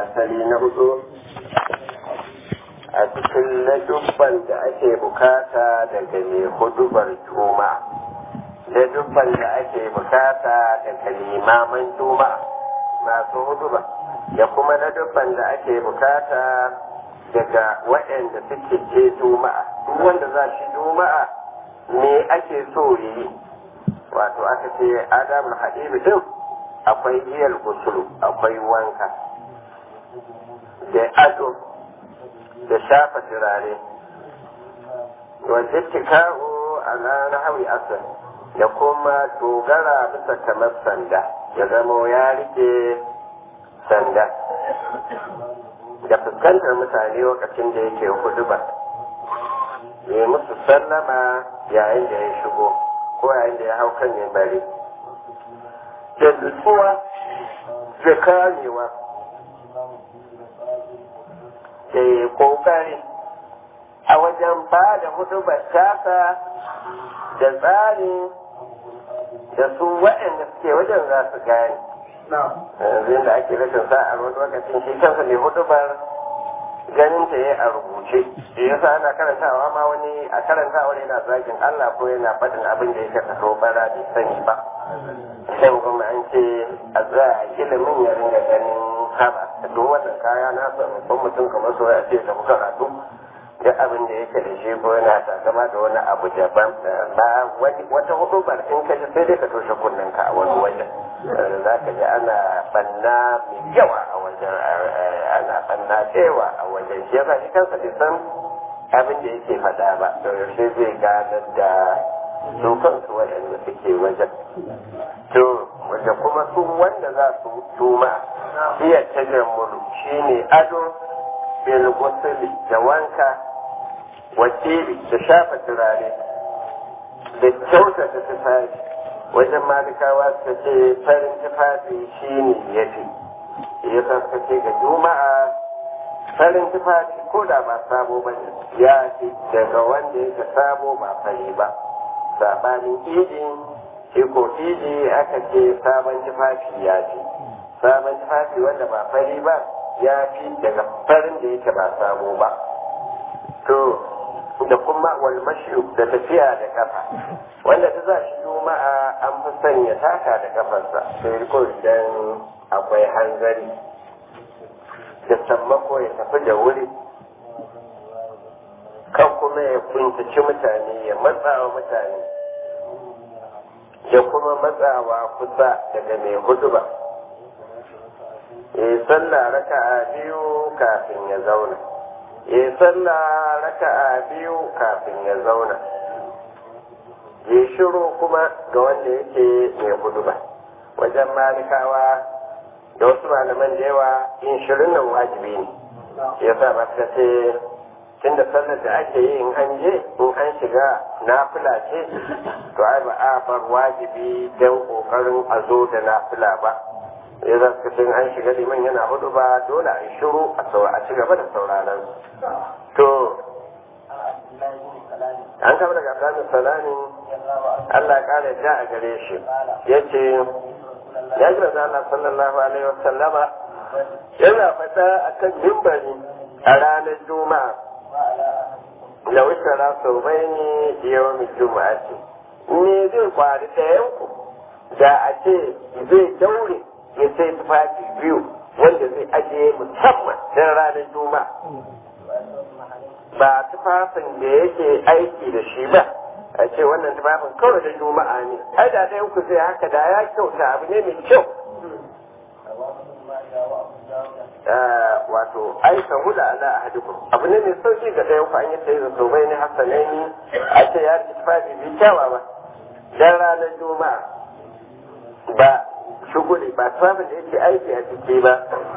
asali na hudu a cikin ladubban da ake bukata daga mai hudubar juma ladubban da ake bukata daga limaman juma masu huduba da kuma ladubban da ake bukata daga waɗanda suke je juma'a duk wanda za shi juma'a me ake so yi wato aka ce adamul hadibi din akwai iyal gusulu akwai wanka da ado da shafa turare wajen tika'u a na hawi asali da kuma dogara bisa kamar sanda ya zama ya rike sanda da fuskantar mutane lokacin da yake hudu ba ya musu sallama yayin da ya shigo ko yayin da ya hau kan bari da nutsuwa da kamewa da ya kokari a wajen ba da hudubar tasa da tsari da su waɗanda suke wajen za su gane yanzu da ake rashin sa'ar wani lokacin shi kansa mai hudubar ganin ta yi a rubuce da yasa ana karantawa ma wani a karantawa yana zagin Allah ko yana faɗin abin da yake kaso bara bai sani ba sai kuma an ce a za a ilimin ya ringa ganin haba duk wannan kaya na san mutum kamar so ya ce ta muka karatu duk abin da yake da shi ko yana takama da wani abu daban ba wata hudu ba in ka ji sai dai ka toshe kunnen ka a wani wajen za ka ji ana banna mai yawa a wajen ana banna cewa a wajen shi yasa shi kansa bai san abin da yake faɗa ba da yaushe zai ganar da su kansu waɗanda suke wajen to wanda kuma su wanda za su tuma iya tajammulu shine ado bil da wanka wakili da shafa turare da kyautata tufafi wajen malikawa suka ce farin tufafi shi ne ya fi ya suka ce ga juma'a farin tufafi ko da ba sabo ba ne ya fi daga wanda yake sabo ba fari ba sabanin idi shi ko idi aka ce sabon tufafi ya fi sabon tufafi wanda ba fari ba ya fi daga farin da yake ba sabo ba to da kuma walmashi da tafiya da kafa wanda ta za shi juma'a an fi sanya taka da kafarsa sai ko idan akwai hanzari da sammako ya tafi da wuri kan kuma ya kuntaci mutane ya matsawa mutane ya kuma matsawa kusa daga mai huduba ya sallah raka'a biyu kafin ya zauna ya sallah raka'a biyu kafin ya zauna ya shiru kuma ga wanda yake mai huduba wajen malikawa da wasu malaman da yawa yin shirin nan wajibi ne ya sa ba ta ce tun da sallar da ake yi in an je in an shiga nafila ce to ai ba a bar wajibi don kokarin a zo da nafila ba ya za su in an shiga liman yana hudu ba dole a yi shiru a ci gaba da sauraron to an kama daga abdullahi salamin Allah ya kare ja a gare shi ya ce ya ji da Allah sallallahu alaihi wasallama yana fata akan mimbari a ranar juma'a da wuce sau bai ne yawan juma'a ce me zai kwari ɗayanku da a ce zai daure ya sai tufafi biyu wanda zai ajiye musamman don ranar juma'a ba tufafin da yake aiki da shi ba a ce wannan tufafin kawai da juma'a ne ai da ɗayan ku zai haka da ya kyauta abu ne mai kyau wato ai ka huda ala ahadukum abu ne mai sauki ga ɗayan ku an yi sai da sobai ne hasanai a ce ya ci tufafi bi kyawa ba dan ranar juma'a ba shuguli ba tufafin da yake aiki a ciki ba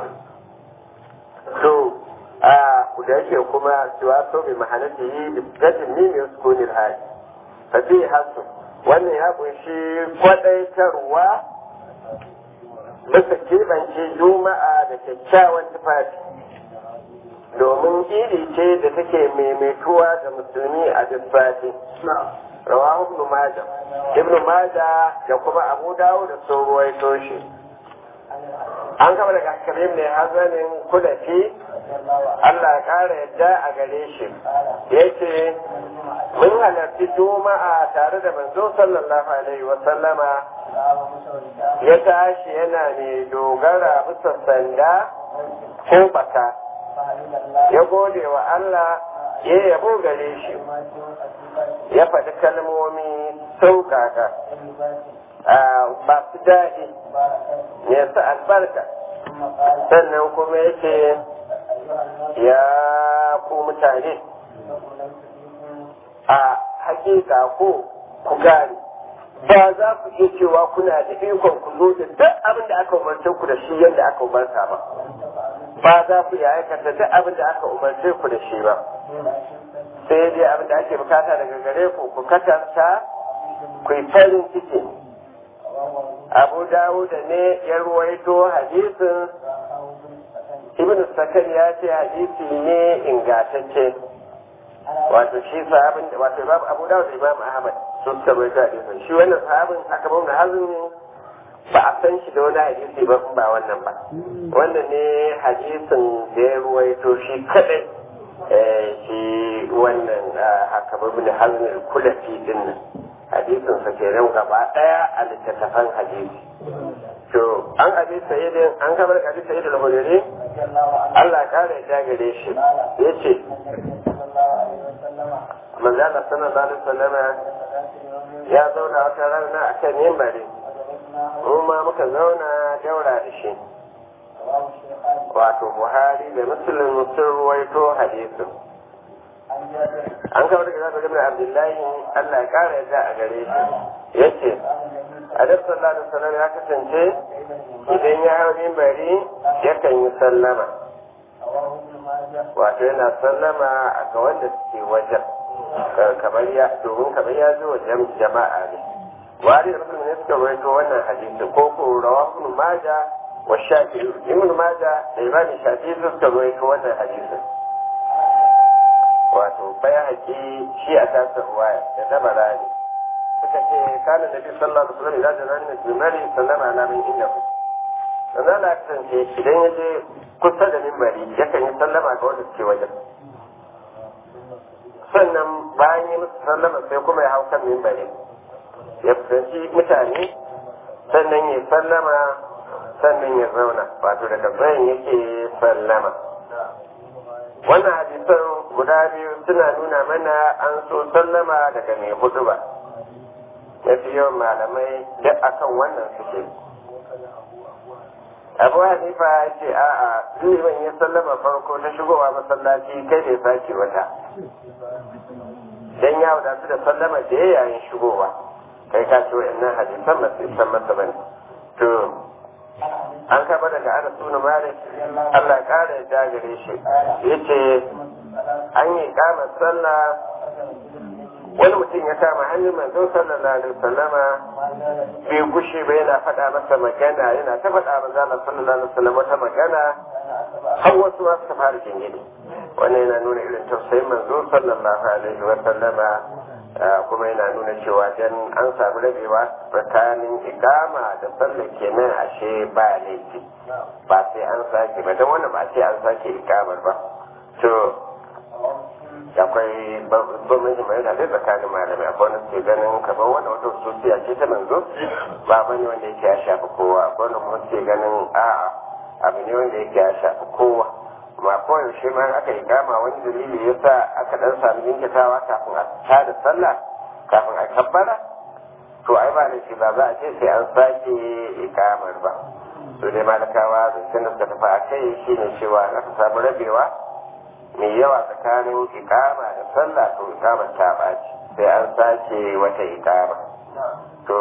to a da yake kuma cewa so mai mahalata yi da gajin ne mai sukunin hali fafi hasu wannan ya kunshi kwadaitarwa bisa keɓance juma'a da kyakkyawan tufafi domin iri ce da take maimaituwa ga musulmi a duk sati rawahu ibn majah ibn majah da kuma abu dawo da sun ruwaito shi an kama daga karim ne hazanin kulafi Allah ya kara yadda a gare shi ya ce mun halarci juma'a tare da manzo sallallahu alaihi wa sallama ya tashi yana mai dogara bisa sanda ko baka ya gode wa Allah ya yabo gare shi ya faɗi kalmomi sauƙaƙa ba su daɗi ya su albarka sannan kuma ya ce ya ku mutane a hakika ko ku gane ba za ku iya cewa kuna da ikon ku zo da duk abin da aka umarce ku da shi yadda aka umarta ba ba za ku iya aikata duk abin da aka umarce ku da shi ba sai dai abin da ake bukata daga gare ku ku katanta ku yi farin ciki abu dawuda ne ya ruwaito hadisin ibn sakan ya ce hadisi ne ingantacce wato shi sahabin wato imam abu dawud imam ahmad su suka ruwaito hadisin shi wannan sahabin aka bauna hazin ba a san shi da wani hadisi ba ba wannan ba wannan ne hadisin da ya ruwaito shi kadai shi wannan haka babu da hazin kulafi din nan hadisin sa ke nan gaba daya a littattafan hadisi to an abi sayyidin an kamar abi sayyidin al-hudari Allah ya kare ya gare shi yace manzo Allah sallallahu alaihi wasallam ya zauna wata rana akan mimbari mu ma muka zauna daura da shi wato Buhari da Muslim sun ruwaito hadisin an kama daga zaɓar ibn abdullahi allah ya ƙara yadda a gare shi ya ce adab sallallahu alaihi wasallam ya kasance idan ya hau mimbari yakan yi sallama wato yana sallama a ga wanda suke wajen kamar ya domin kamar ya zo wajen jama'a ne wari da mutum ne suka rawaito wannan hadisi ko ko rawa ibn maja wa shafi'i ibn maja da imam shafi'i suka rawaito wannan hadisin wato bai haƙi shi a tasir ruwaya da dabara ne suka ce kanin nabi sallallahu alaihi wasallam idan jana ne mimari sallama na min inda ku sannan na kasance idan ya je kusa da mimbari yakan yi sallama ga wanda suke wajen sannan bayan yi musu sallama sai kuma ya hau kan mimbari ya fuskanci mutane sannan ya sallama sannan ya zauna wato daga zayin yake sallama wannan hadisan guda biyu suna nuna mana an so sallama daga mai hudu ba mafi yawan malamai duk akan wannan suke abu hanifa ya ce a'a liman ya sallama farko ta shigowa masallaci kai bai sake wata dan ya wadatu da sallama da ya yayin shigowa kai ka ce wa'annan hadisan ba su san masa bane to an kaba daga ana suna malik Allah kara ya gare shi yace an yi kama sallah wani mutum ya kama hannun manzo sallallahu alaihi wasallama bai gushe ba yana faɗa masa magana yana ta faɗa manzo Allah sallallahu alaihi wasallam wata magana har wasu ma suka fara jingine wannan yana nuna irin tausayin manzo sallallahu alaihi wasallama kuma yana nuna cewa dan an samu rabewa tsakanin ikama da sallah kenan ashe ba laifi ba sai an sake ba don wannan ba sai an sake ikamar ba to akwai bambanci mai da dai tsakanin malamai akwai wanda suke ganin kamar wanda wata sosiya ce ta manzo ba bane wanda yake ya shafi kowa akwai wanda kuma suke ganin a'a abu ne wanda yake ya shafi kowa ma koyaushe ma aka yi kama wani dalili ya sa aka dan sami jinkitawa kafin a tada sallah kafin a kabbara to ai ba da shi ba za a ce sai an sake ikamar ba to dai malakawa da sun da suka tafi a kai shine cewa aka samu rabewa mai yawa tsakanin ikama da sallah to ikamar ta ɓaci sai an sake wata ikama to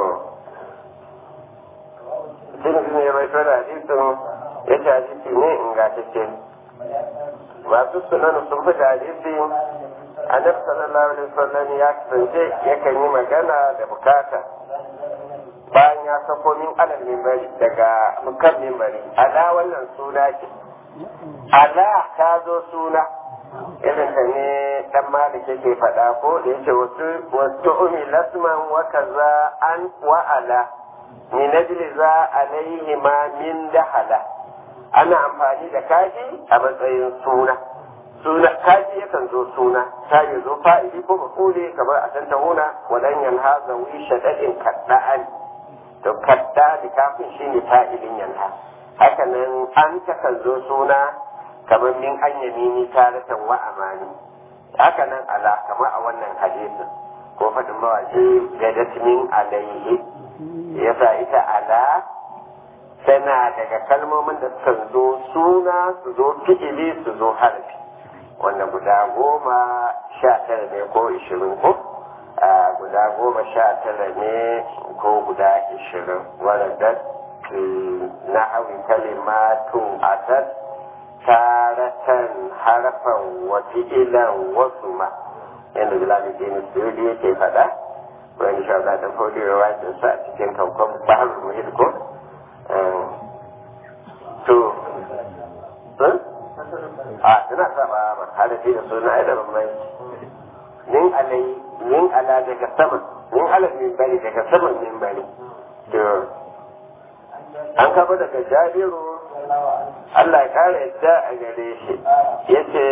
sun ne mai tura hadisin ya ce hadisi ne ingantacce masu sunan sun fi da hadisi annabi sallallahu alaihi wasallam ya kasance yakan yi magana da bukata bayan ya sako min alal mimbari daga kan mimbari ala wannan suna ce ala ta zo suna irin ta ne dan malik yake faɗa ko da yake wasu wasu umi lasman wa kaza an wa ala ni najli za alaihi ma min dahala ana amfani da kaji a matsayin suna suna kaji yakan zo suna ta yi zo fa'ili ko mafule kamar a tanta huna wadan yanha zawi shaɗaɗin kadda'an to kadda da kafin shi ne fa'ilin yanha haka nan an takan zo suna kamar min an yamini taratan wa amani haka nan ala kamar a wannan hadisin ko faɗin mawaƙi gadat min alaihi yasa ita ala tana daga kalmomin da suka zo suna su zo fi'ili su zo harfi wanda guda goma sha tara ne ko ishirin ko guda goma sha tara ne ko guda ishirin wadda na hawi kalimatun asad taratan harfan wa fi'ilan wasu ma yadda bilal bin suyudi yake faɗa wani shawara da fodiyo wajen sa a cikin kaukon bahar muhit ko to a tana saba ma hadafi da suna ai da bambanci min alai min ala daga sama min ala min bari daga saman min bari to an kafa daga jabiru Allah ya kare yadda a gare shi yace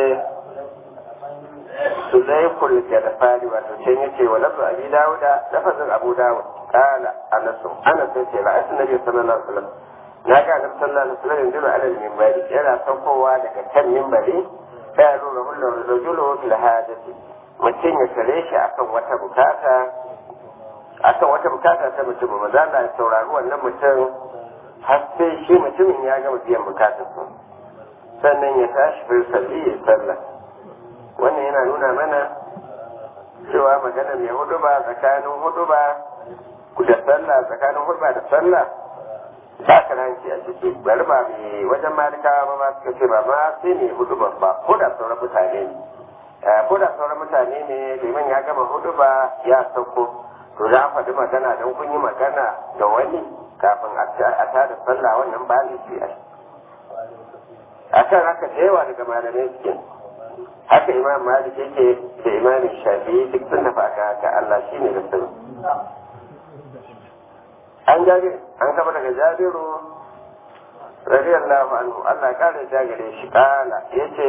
Sulaikul Gadfari wato can yace wa lafzu Abi Dawuda lafazin Abu Dawud qala Anas Anas yace ra'aytu Nabi sallallahu alaihi wasallam na ga Annabi sallallahu alaihi wasallam yanzu ala minbari yana saukowa daga kan minbari sai ya nuna hullu rajulu fil hajati mutum ya tare shi akan wata bukata akan wata bukata ta mutum maza Allah ya saurari wannan mutum har sai shi mutumin ya gama biyan bukatarsa sannan ya tashi fi salli ya sallah wannan yana nuna mana cewa magana mai hudu ba tsakanin hudu ba da sallah tsakanin hudu ba da sallah ba karanci a ciki bari ba mai wajen malikawa ba ma suka ce ba ma sai ne hudu ba ba ko da sauran mutane ne ko da sauran mutane ne liman ya gama hudu ba ya sauko to za faɗi magana don kun yi magana da wani kafin a tada sallah wannan ba laifi a akan haka da yawa daga malamai suke haka imam malik yake da imam shafi duk sun tafi aka haka Allah shi ne da sani an jabi an kama daga jabiru radiyallahu anhu Allah ya kare da gare shi kala yace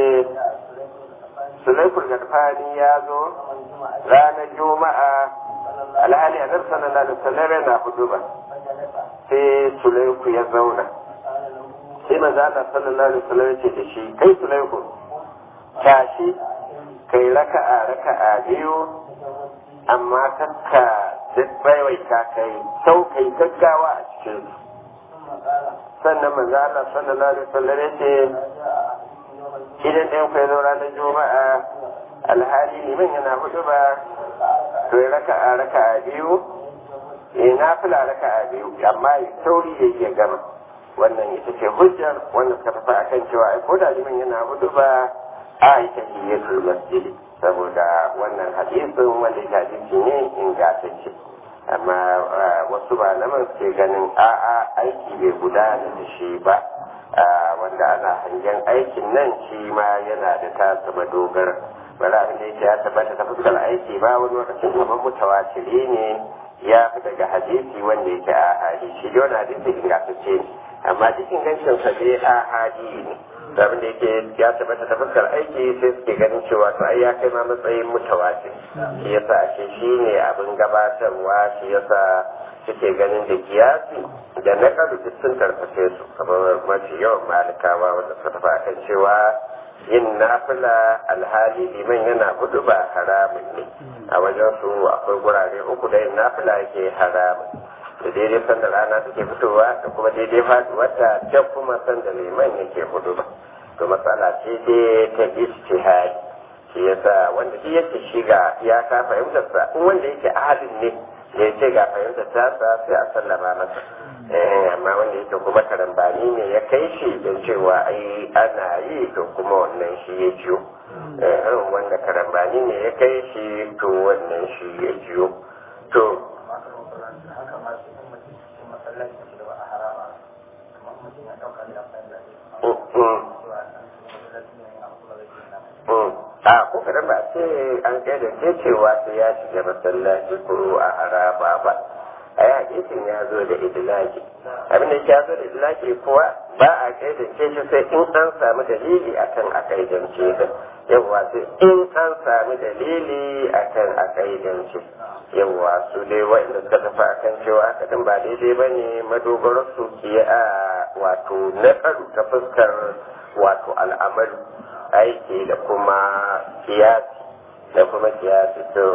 sulaikul gadfani ya zo ranar juma'a alhali a nan sallallahu alaihi wasallam yana huduba sai sulaiku ya zauna sai manzo Allah sallallahu alaihi wasallam ya ce da shi kai sulaiku tashi kai raka'a raka'a biyu amma kakka duk baiwaita kai sau kai gaggawa a cikin sannan manzo Allah sallallahu alaihi wasallam ya ce idan ɗayan ku ya zo ranar juma'a alhali liman yana hudu ba to ya raka'a raka'a biyu ya nafila raka'a biyu amma ya sauri ya iya gama wannan ita ce hujjar wannan suka tafi akan cewa ai ko da liman yana hudu ba a yi tahiyyatul masjid saboda wannan hadisin wanda ya hadisi ne ingantacce amma wasu malaman suke ganin a'a aiki bai gudana da shi ba wanda ana hangen aikin nan shi ma yana da tasa madogara bari abin da yake ya tabbata ta fuskar aiki ba wani lokacin kamar mutawatiri ne ya fi daga hadisi wanda yake a hadi shi da wani hadisi ingantacce ne amma duk ingancin sa dai a hadi ne abin da yake ya tabbata ta fuskar aiki sai suke ganin cewa to ai ya kai ma matsayin mutawatir shi yasa ashe shi ne abin gabatarwa shi yasa suke ganin da kiyasi da na kadu duk sun karfafe su kamar mafi yawan malikawa wanda suka tafi akan cewa yin nafila alhali liman yana gudu ba haramun ne a wajen su akwai gurare uku da yin nafila yake haramun da daidai sanda rana take fitowa da kuma daidai faduwarta da kuma sanda liman yake hudu ba to matsala ce dai ta ijtihadi shi yasa wanda shi yake shiga ya ka fahimtar sa in wanda yake ahadin ne da yace ga fahimtar ta sa sai a sallama masa eh amma wanda yake kuma karambani ne ya kai shi don cewa ai ana yi to kuma wannan shi ya jiyo eh wanda karambani ne ya kai shi to wannan shi ya jiyo to a ko kadan ba sai an kai da ke cewa sai ya shiga masallaci ko a haraba ba a yi hadisin ya zo da idilaki abin da ya zo da idilaki kuwa ba a kaidance shi sai in an samu dalili akan a kaidance shi yawwa sai in an samu dalili akan a kaidance yawwa su dai wa'inda suka tafi akan cewa haka din ba daidai ba ne madogarar su ke a wato naƙaru ta fuskar wato al'amalu aiki da kuma kiyasi da kuma kiyasi to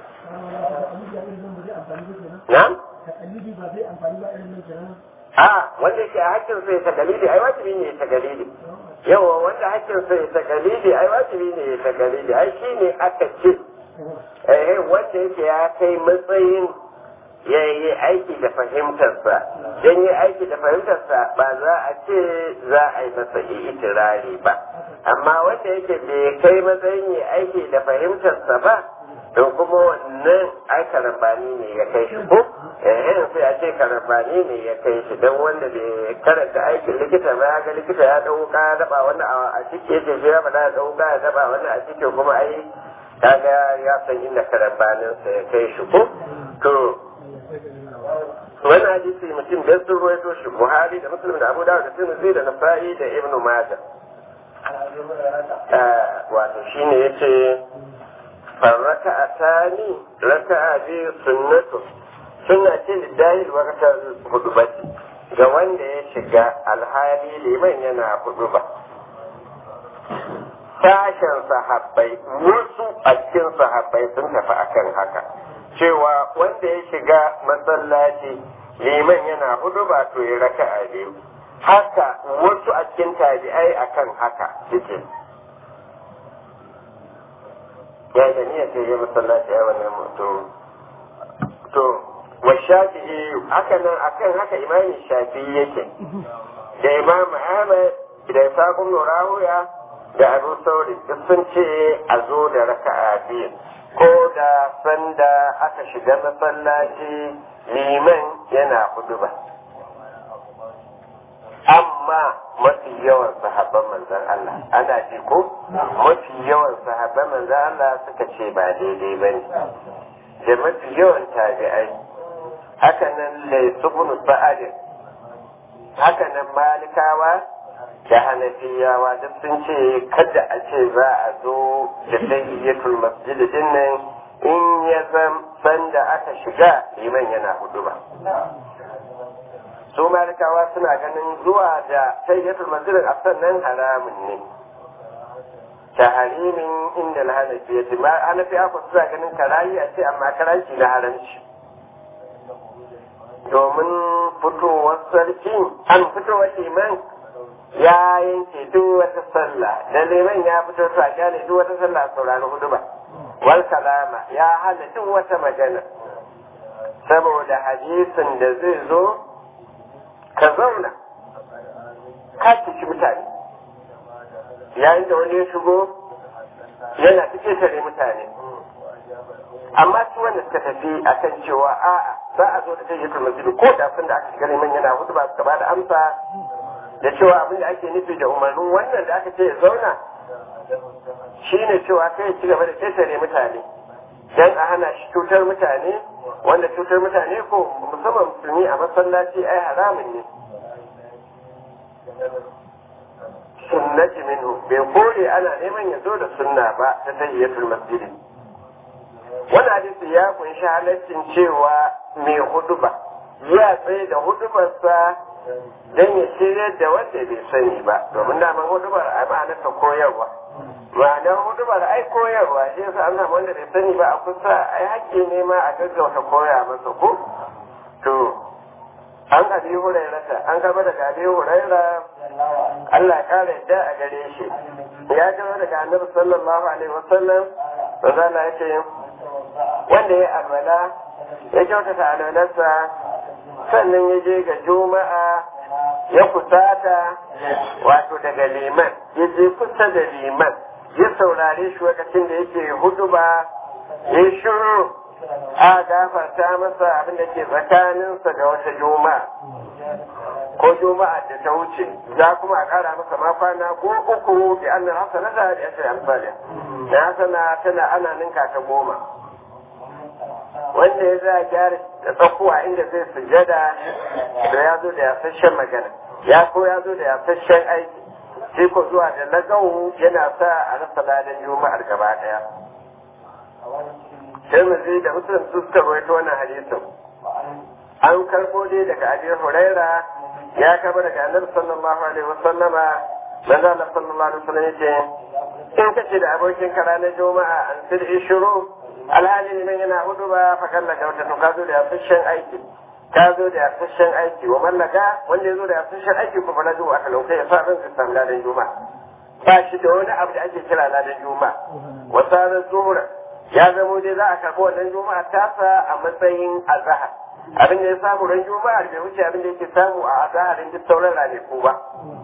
na? a wanda yake a hakkin sai ta dalili ai wajibi ne ta dalili yawa wanda hakkin sai ta dalili ai wajibi ne ta dalili ai shine aka ce eh wanda yake ya kai matsayin ya yi aiki da fahimtarsa don yi aiki da fahimtarsa ba za a ce za a yi masa itirari ba amma wanda yake bai kai matsayin yi aiki da fahimtarsa ba don kuma wannan ai karambani ne ya kai shi ko eh sai a ce karambani ne ya kai shi don wanda bai karanta aikin likita ba ya ga likita ya dauka ya daba wanda a ciki yake shi ya faɗa ya dauka ya daba wanda a ciki kuma ai kaga ya san inda karambaninsa ya kai shi ko to wani hadisi mutum biyar sun ruwaito shi buhari da muslim da abu dawud da tirmidhi da nasa'i da ibn majah wato shine yace farraka atani raka'a biyu sunnatu sunna ce lillahi waqtar hudubati ga wanda ya shiga alhali liman yana huduba sashen sahabbai wasu a cikin sahabbai sun tafi akan haka cewa wanda ya shiga masallaci liman yana hudu ba to ya raka a biyu haka wasu a cikin tabi'ai akan haka suke ya da niyya ce ya masallaci ya wannan mutum to wa shafi'i haka nan akan haka imami shafi'i yake da imam ahmad da isaqun nurawiya da abu sauri duk sun ce a zo da raka'a biyu ko da sanda aka shiga masallaci liman yana huduba amma mafi yawan sahabban manzan Allah ana ji ko mafi yawan sahabban manzan Allah suka ce ba daidai ba ne da mafi yawan tabi'ai haka nan laisubun sa'adin haka nan malikawa da hanafiyawa duk sun ce kada a ce za a zo da tayyiyatul masjid din nan in ya zam sanda aka shiga liman yana hudu ba su malikawa suna ganin zuwa da tayyiyatul masjid a sannan haramun ne ta harimin inda na hanafiyati ma hanafiya ku suna ganin karayi a ce amma karanci na haramci domin fitowar sarki an fitowar liman ya yanke duk wata sallah da liman ya fito su a kyale duk wata sallah a saurari hudu ba wal kalama ya hana duk wata magana saboda hadisin da zai zo ka zauna ka ciki mutane yayin da wani ya shigo yana cike tare mutane amma su wanda suka tafi akan cewa a'a za a zo da tayyatul masjid ko da sun da aka shiga liman yana hudu ba suka ba da amsa da cewa abin da ake nufi da umarnin wannan da aka ce ya zauna shine cewa kai ci gaba da tattare mutane dan a hana shi cutar mutane wanda cutar mutane ko musamman musulmi a masallaci ai haramun ne sunnati minhu bai kore ana neman ya zo da sunna ba ta tayyatul masjidi wani hadisi ya kunshi halaccin cewa mai huduba ya tsaye da hudubarsa don ya shirya da wanda bai sani ba domin daman hudubar a ma'anarsa koyarwa ma'anar hudubar ai koyarwa shi yasa an samu wanda bai sani ba a kusa ai hakki ne ma a gaggauta koya masa ko to an abi hurairata an gaba daga abi huraira Allah kare yadda a gare shi ya gaba daga annabi sallallahu alaihi wasallam manzo Allah ya ce wanda ya alwala ya kyautata alwalarsa sannan ya je ga juma'a ya kusata wato daga liman ya je kusa da liman ya saurare shi lokacin da yake huduba ya shiru a gafarta masa abin da ke tsakaninsa da wata juma'a ko juma'a da ta wuce za kuma a kara masa ma kwana ko uku bi annan hasana da ya ce amsaliya na hasana tana ana ninka ta goma wanda ya za gyara da tsakuwa inda zai sujada da ya zo da yasashen magana ya ko ya zo da yasashen aiki sai ko zuwa da lagawu yana sa a rasa ladan juma'ar gaba daya sai mu zai da musulun su suka rawaito wannan hadisin an karbo dai daga abi huraira ya karbo daga annabi sallallahu alaihi wasallama manzo Allah sallallahu alaihi wasallam yace in kace da abokin ka ranar juma'a an sid ishuru alhali liman yana hudu ba fa kalla ga wata to ka zo da yasashen aiki ka zo da yasashen aiki wa mallaka wanda ya zo da yasashen aiki ko fara zuwa aka lauka ya sa ran su samu ladan juma'a ba shi da wani abu da ake kira ladan juma'a wasarar zuhura ya zamo dai za a karɓi wannan juma'a tasa a matsayin azahar abin da ya samu ran juma'a bai wuce abin da yake samu a azaharin duk sauran ranaku ba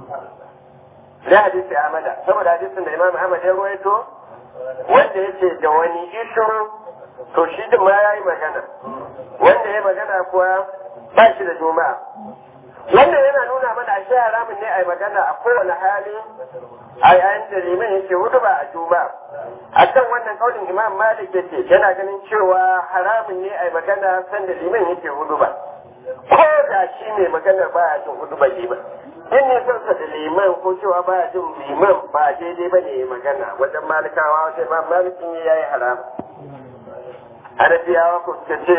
da hadisi Ahmada saboda hadisin da Imam Ahmad ya ruwaito wanda yace da wani ishu to shi din ma yayi magana wanda ya magana kuwa ba shi da juma'a wannan yana nuna mana ashe haramun ne a yi magana a kowane hali a yayin da liman yake hudu ba a juma'a a kan wannan kaunin imam malik yake yana ganin cewa haramun ne a yi magana sanda liman yake hudu ba ko da shi ne maganar baya jin hudu ba liman in ne son sa da liman ko cewa baya jin liman ba daidai ba ne magana wajen malikawa wajen imam malikin ya yi haram hanafiyawa ko suka ce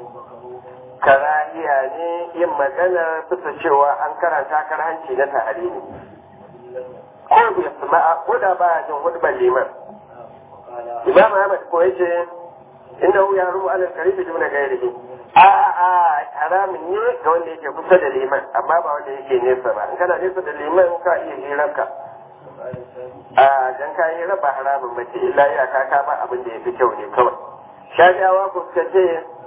karahiya ne yin magana bisa cewa an karanta karhanci na tahari ne ko bai sama'a ko da baya jin hudban liman imam ahmad ko yace inda hu ya rubu alal karibi duna gairihi a a haramun ne ga wanda yake kusa da liman amma ba wanda yake nesa ba in kana nesa da liman ka iya hirarka a dan ka yi raba haramun bace illa ya ka ba abin da yafi kyau ne kawai shajawa ko suka ce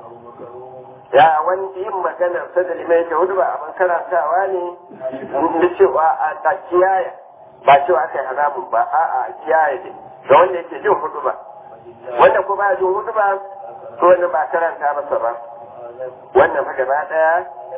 ya wani yin magana ta da limai ta hudu ba abin karantawa ne da cewa a kiyaye ba cewa aka yi haramun ba a a kiyaye ne ga wanda yake jin hudu ba wanda ko ba jin hudu ba to wanda ba karanta masa ba wannan fa gaba daya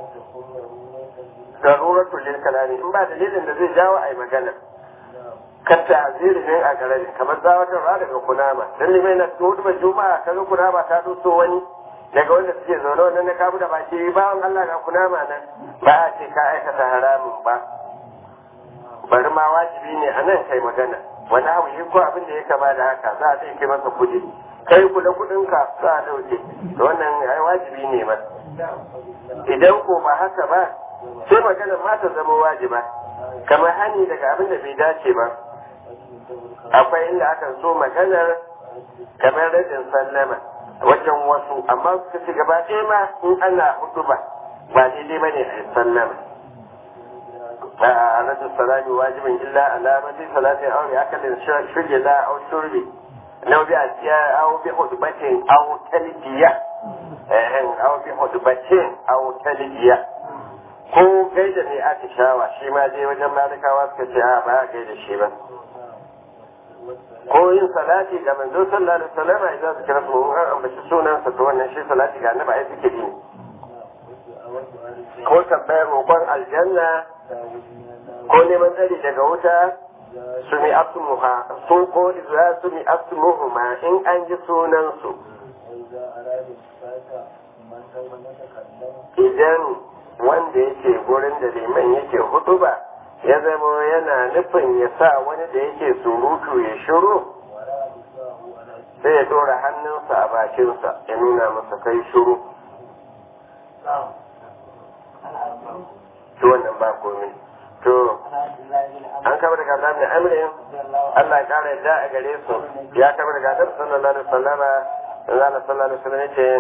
daruratul lil kalami in ba dalilin da zai jawo ai magana kan ta'ziri ne a gararin kamar zawatarwa daga kunama dan limai na hudu ba juma'a kaga kunama ta doso wani daga wanda suke zaune wannan na kabu da baki bawan Allah ga kunama nan ba a ce ka aikata haramun ba bari ma wajibi ne a nan kai magana wani abu yi ko abin da ya kama da haka za a zai kai masa kudi kai kula kudin ka za a dauke to wannan ai wajibi ne ba idan ko ba haka ba sai magana ma ta zama wajiba kamar hani daga abin da bai dace ba akwai inda akan so maganar kamar rajin sallama wajen wasu amma suka ci gaba ɗaya ma in ana hudu ba ba daidai ba ne a sallama a rajin salami wajibin illa alamati salatin aure akalin shirya au shurbi na bi a tsiya au bi hudubatin au talbiya au bi hudubatin au talbiya ko gaida ne atishawa shi ma dai wajen malikawa suka ce a ba a gaida shi ba ko yin salati ga manzo sallallahu alaihi wasallam idan su kira su an ambaci sunansa to wannan shi salati ga annabi ai suke yi ko tambayar roƙon aljanna ko neman tsari daga wuta su mi asmuha su ko idza su mi asmuhuma in an ji sunansu idan wanda yake gurin da liman yake hutuba ya zama yana nufin ya sa wani da yake surutu ya shiru sai ya dora hannunsa a bakinsa ya nuna masa kai shiru to wannan ba komai to an kama daga Allah ne amrin Allah ya kara yadda a gare su ya kama daga Allah sallallahu alaihi wasallam Allah sallallahu alaihi wasallam yace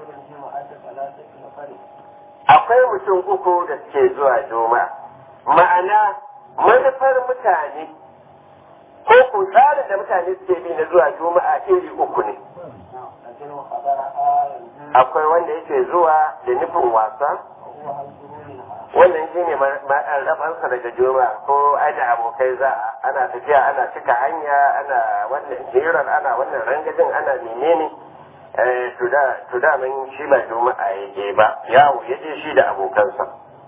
akwai mutum uku da suke zuwa juma'a ma'ana manufar mutane ko ku tsarin da mutane suke bi na zuwa juma'a iri uku ne akwai wanda yake zuwa da nufin wasa wannan shi ne rabansa daga juma'a ko aji abokai za ana tafiya ana cika hanya ana wannan hirar ana wannan rangajin ana menene to da min shi ba juma'a ya je ba yawo ya je shi da abokansa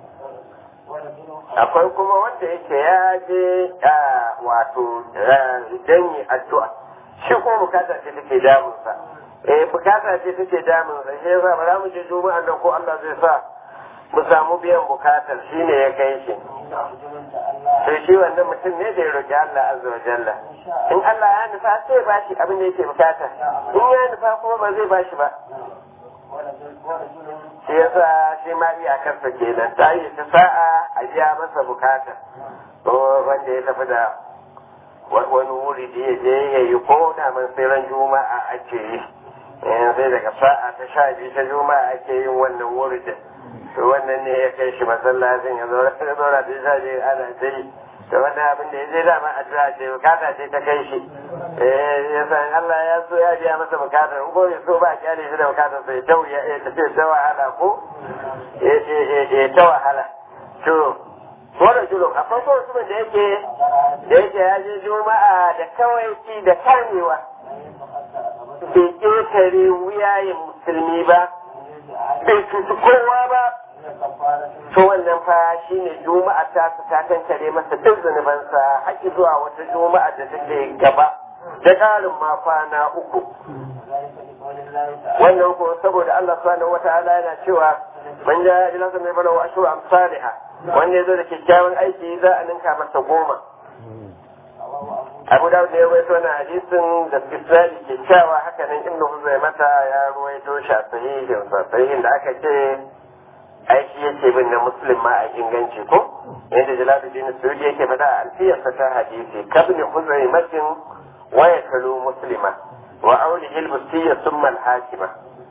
akwai kuma wanda yake ya je wato dan yi addu'a shi kuma bukatar ce take damunsa eh bukata ce take damun sa shi yasa ba za mu je juma'a nan ko Allah zai sa mu samu biyan bukatar shine ya kai shi to shi wannan mutum ne da ya roki Allah azza wa jalla in Allah ya nufa sai ya bashi abin da yake bukata in ya nufa kuma ba zai bashi ba shi yasa shi ma iyakarsa kenan ta yi ta sa'a a biya masa bukata wanda ya tafi da wani wuri da ya je ya yi ko da man sai ran juma'a ake yi sai daga sa'a ta sha biyu ta juma'a ake yin wannan wuri da to wannan ne ya kai shi masallacin ya zo da sha biyu ana ta yi to wannan abin da ya je dama addu'a ce bukata ce ta kai shi eh ya san Allah ya so ya biya masa bukatar in ko ya so ba kyale shi da bukatar sai ta ya tafi ta wahala ko eh ta wahala to wannan julo a farko mutumin da yake da yake ya je juma'a da kawai ci da kamewa bai ƙetare wuyayen musulmi ba bai cuci kowa ba to wannan fa shine juma'a ta su ta kankare masa duk zunubansa haƙi zuwa wata juma'a da take gaba da ƙarin ma kwana uku wannan ko saboda Allah subhanahu wata'ala yana cewa man ja ila mai bala wa ashru amsalha wanda yazo da kyakkyawan aiki za a ninka masa goma Abu Dawud ne ya rawaito wannan hadisin da Isnadi kyakkyawa haka nan Ibn Huzaimata ya rawaito shi a sahihin sa sahihin da aka ce aiki yake bin na muslim ma a inganci ko yadda jalaluddin suyudi yake faɗa a alfiyarsa ta hadisi kabni huzaimatin wa yakalu muslima wa aulihi al-bustiyya thumma al-hakima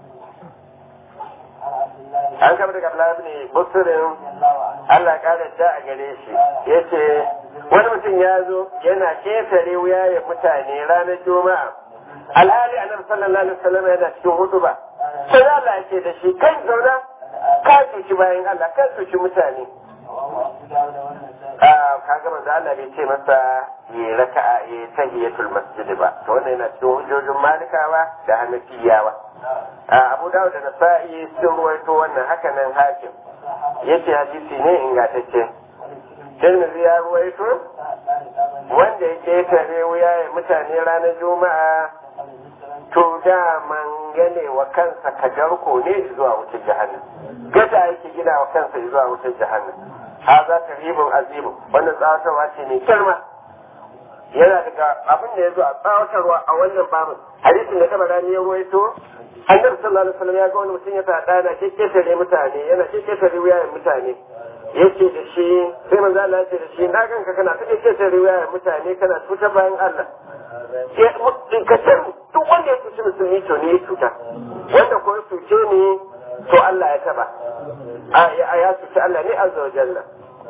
an kama daga Abdullahi ibn Busrin Allah kare ta a gare shi yace wani mutum ya zo yana ketare wuyayen mutane ranar juma'a alhali annabi sallallahu alaihi wasallam yana cikin hutuba sai Allah yake da shi kai zauna ka cuci bayan Allah ka cuci mutane kaga manzo Allah bai ce masa yi raka'a yi tahiyatul masjid ba to wannan yana cikin hujjojin malikawa da hanafiyawa Abu Dawud da Nasa'i sun ruwaito wannan haka nan hakim yace hadisi ne ingantacce Tirmidhi ya ruwaito wanda ya ketare wuya ya mutane ranar Juma'a to daman gane wa kansa kajarko ne zuwa wutar jahannam gada yake gina wa kansa zuwa wutar jahannam haza taribun azimu wannan tsawatarwa ce mai girma yana daga abin da ya zo a tsawatarwa a wannan babin hadisin da taba rani ya ruwaito annabi sallallahu alaihi wasallam ya ga wani mutum ya tada na kekketare mutane yana kekketare wuyayen mutane yace da shi sai manzo Allah ya ce da shi na ganka kana ta kekketare wuyayen mutane kana cuta bayan Allah ka san duk wanda ya cuci musulmi to ne ya cuta wanda ko ya cuce ni to Allah ya taba a ya cuci Allah ne azza wa jalla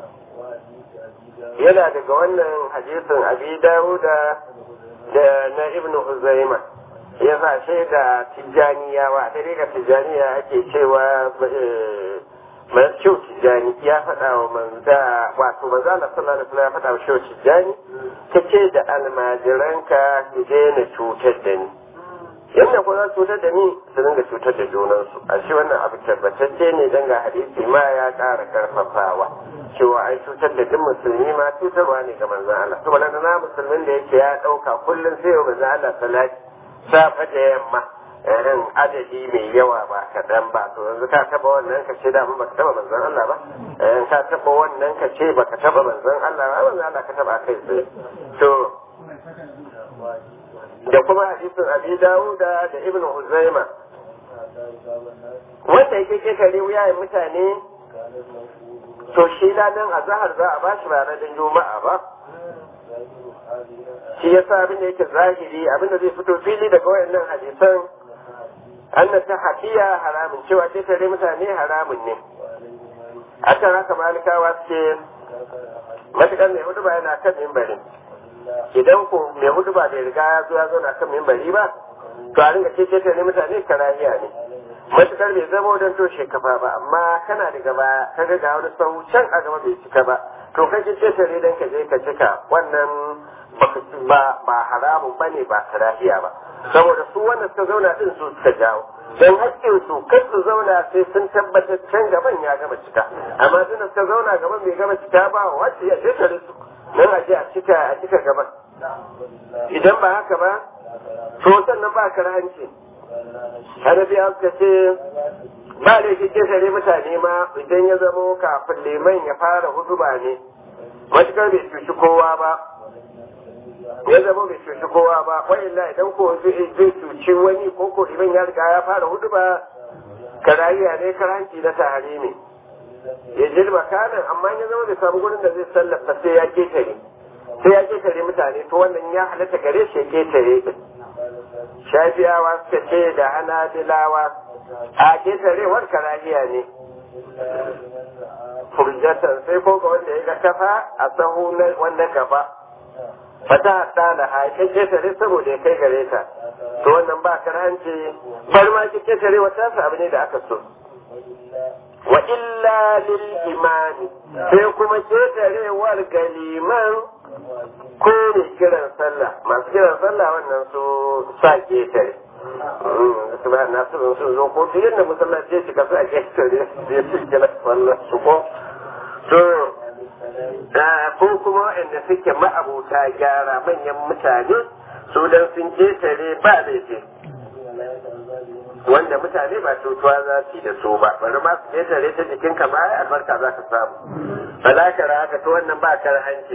yana daga wannan hadisin abi dawuda da na ibnu huzaima ya sa shaida tijjaniyawa ta daga tijjaniya ake cewa mai kyau tijjani ya faɗa wa manza wato manza na sallallahu alaihi wasallam ya faɗa wa kyau tijjani ta ce da almajiranka ki daina cutar da ni yadda ko za su cutar da ni su dinga cutar da junansu a shi wannan abu tabbatacce ne dan ga hadisi ma ya ƙara karfafawa cewa ai cutar da duk musulmi ma cutarwa ne ga manzon Allah to balanda na musulmin da yake ya ɗauka kullum sai wa manzon Allah salati safa da yamma irin adadi mai yawa ba kaɗan ba to yanzu ka taɓa wannan ka ce da ba ka taɓa manzon Allah ba in ka taɓa wannan ka ce ba ka taɓa manzon Allah ba manzon Allah ka taɓa kai tsaye to da kuma hadisin abi dawuda da ibnu huzaima wanda yake kekare wuyayen mutane to shi ladan azahar za a bashi ba ranar juma'a ba shi yasa abin da yake zahiri abin da zai fito fili daga wayannan hadisan anna ta hafiya haramun cewa kekare mutane haramun ne akan haka malikawa suke matuƙar mai hudu ba yana kan mimbarin idan ko mai hudu ba bai riga ya zo ya zauna kan mimbari ba to a ringa ce ne mutane karahiya ne matukar bai zama don toshe kafa ba amma kana da gaba ka ga wani sau can a gaba bai cika ba to ka ce ce dan ka je ka cika wannan ba ba haramun bane ba karahiya ba saboda su wannan suka zauna din su suka jawo don hakkin su kai su zauna sai sun tabbatar can gaban ya gama cika amma tunda suka zauna gaban bai gama cika ba wacce ya ce su nan a je a cika a cika gaban idan ba haka ba to sannan ba ka hanci hanafiya suka ce ba da ke kesare mutane ma idan ya zamo kafin liman ya fara huduba ne matukar bai cuci kowa ba ya zama bai cuci kowa ba wa'illa idan ko zai cuci wani ko ko liman ya riga ya fara huduba karayya ne karanci na tahari ne ya jirba kanan amma ya zama bai samu gurin da zai sallafa sai ya ketare sai ya ketare mutane to wannan ya halatta gare shi ya ketare shafiyawa suka ce da hanabilawa a ketarewar karahiya ne furjatan sai ko ga wanda ya ga kafa a sahu na wanda gaba fata hada da haƙin ketare saboda ya kai gare ta to wannan ba karhanci bar ma ki ketare wata abu ne da aka so wa illa lil imani sai kuma ketarewar galiman ko mai kiran sallah masu kiran sallah wannan su sa ketare su ba na su sun zo ko duk yadda musallaci ya shiga su a ketare ya su kiran sallah su ko to ko kuma waɗanda suke ma'abuta gyara manyan mutane su dan sun ketare ba laifi wanda mutane ba cutuwa za su yi da su ba bari ma su ketare ta jikin ka ma albarka za ka samu ba za ka haka to wannan ba kar hanci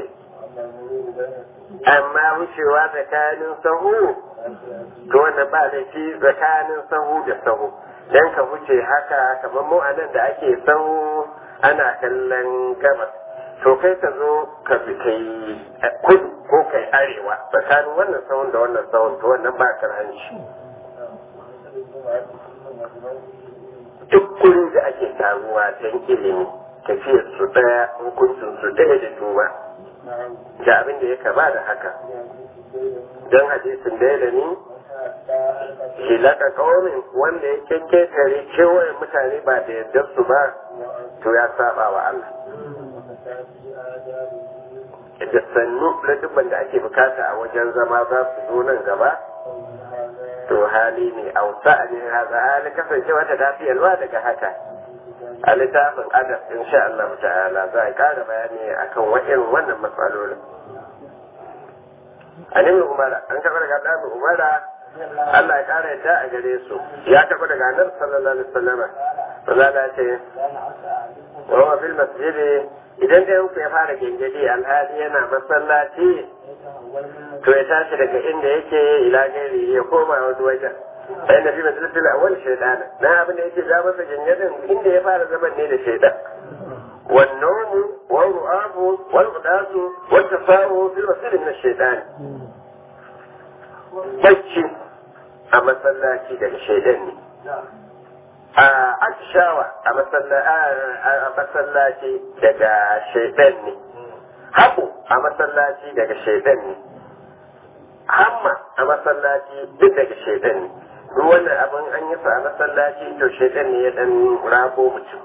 amma wucewa tsakanin sahu to wannan ba laifi tsakanin sahu da sahu dan ka wuce haka kamar mu anan da ake sahu ana kallon gabas to kai ka zo ka bi kai kudu ko kai arewa tsakanin wannan sahun da wannan sahun to wannan ba kar hanci duk gurin da ake taruwa don ilimi tafiyar su daya hukuncin su daya da duba da abin da ya kama da haka don hadisin da da ni shi laka kawamin wanda ya kekketare kewayen mutane ba da yadda su ba to ya saba wa Allah da sannu ladubban da ake bukata a wajen zama za su zo nan gaba to hali ne a wuta a ne haza hali kasancewa ta tafiyarwa daga haka a littafin adab insha Allah ta'ala za a kara bayani akan wa'in wannan matsalolin a nemi umara an karɓar daga ɗabin umara Allah ya kara yadda a gare su ya karɓar daga annabi sallallahu alaihi wasallam Allah ce wa huwa fil masjidi idan da yanku ya fara gengedi alhali yana masallaci to ya tashi daga inda yake ila gairi ya koma wani wajen sai na fi majalisar awal shaidan na abin da yake ja masa gengedin inda ya fara zaman ne da shaidan والنوم والرعاب والغداس والتفاؤل في الوسيل من الشيطان bacci a masallaci daga shaidan ne a atishawa a masallaci daga shaidan ne haɓu a masallaci daga shaidan ne hamma a masallaci duk daga shaidan ne duk wannan abin an yi su a masallaci to shaidan ne ya dan rago mutum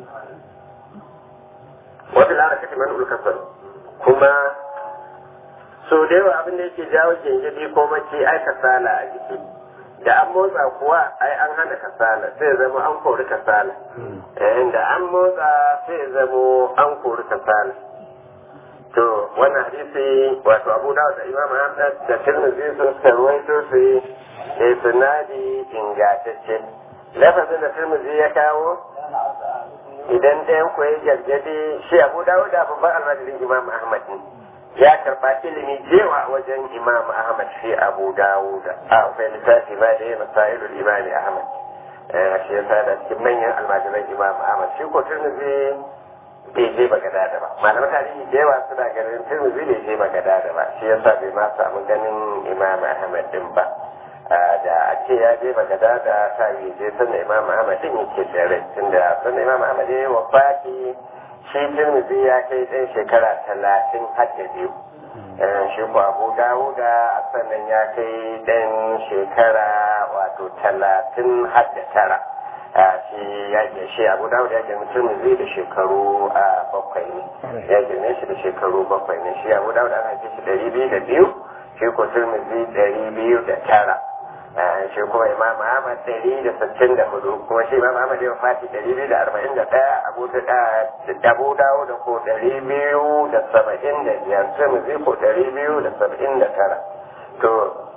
wata lara kake man ulkasar kuma so da yawa abin da yake jawo gengedi ko mace ai kasala a jiki da an motsa kuwa ai an hana kasala sai zama an kori kasala yayin da an motsa sai zama an kori kasala to wannan hadisi wato abu dawud da imam ahmad da tirmidhi sun sarwaito su da sunadi ingantacce lafazin da tirmidhi ya kawo idan ɗayan ku ya gargade shi abu dawud da babban almajirin imam ahmad ne ya karɓa ilimi jewa wajen imam ahmad shi abu dawud a akwai littafi ma da ya masailul imam ahmad shi ya sa da cikin manyan almajiran imam ahmad shi ko tirmidhi bai je bagada da ba malaman tarihi da yawa suna ganin tirmidhi bai je bagada da ba shi yasa bai ma samu ganin imam ahmad din ba da a ce ya je bagada da ta yi je sannan imam ahmad din yake da rai tunda sannan imam ahmad ya yi wafati shi tirmidhi ya kai ɗan shekara talatin har da biyu shi ko abu dawuda a sannan ya kai ɗan shekara wato talatin har da tara shi ya ke shi abu dawud ya girma tirmidhi da shekaru bakwai ne ya girme shi da shekaru bakwai ne shi abu dawud an haife shi ɗari biyu da biyu shi ko tirmidhi ɗari biyu da tara shi kuma imam ahmad ɗari da sittin da hudu kuma shi imam ahmad ya fati ɗari biyu da arba'in da ɗaya abu dawo da ko ɗari biyu da saba'in da biyar tirmidhi ko ɗari biyu da saba'in da tara to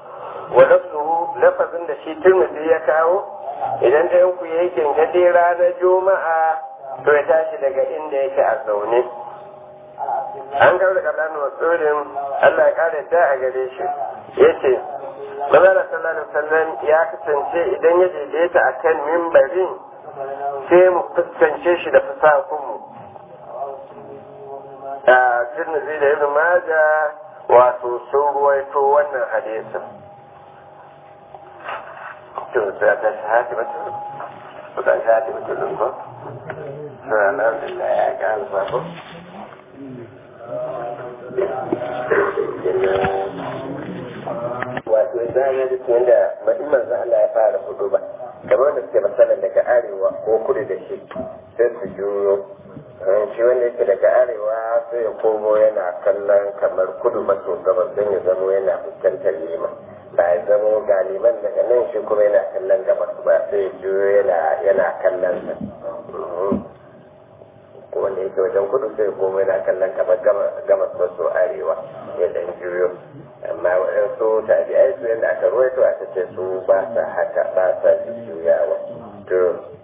wa lafzuhu lafazin da shi turmudi ya kawo idan ɗayan ku yayi gingade ranar juma'a to ya tashi daga inda yake a zaune an kawo daga ɗan wasurin Allah ya kare ta a gare shi yace Manzara sallallahu alaihi wasallam ya kasance idan ya daidaita akan mimbarin sai mu fuskance shi da fasakunmu a tirmidhi da ibn maja wato sun ruwaito wannan hadisin to sai ta shahadi mutum to ta shahadi mutum ko sai alhamdulillah ya ga alfafo wato idan ya duk yadda ma'imman za Allah ya fara hudu ba kamar da suke matsalar daga arewa ko kudu da shi sai su juyo shi wanda yake daga arewa sai ya komo yana kallon kamar kudu maso gabas don ya zamo yana fuskantar liman ba ya zamo ga liman daga nan shi kuma yana kallon gabas ba sai ya juyo yana kallon sa wanda yake wajen kudu sai komo yana kallon kamar gabas maso arewa ya dan juyo amma waɗansu tabi'ai su yadda aka ruwaito aka ce su ba sa haka ba sa juyawa to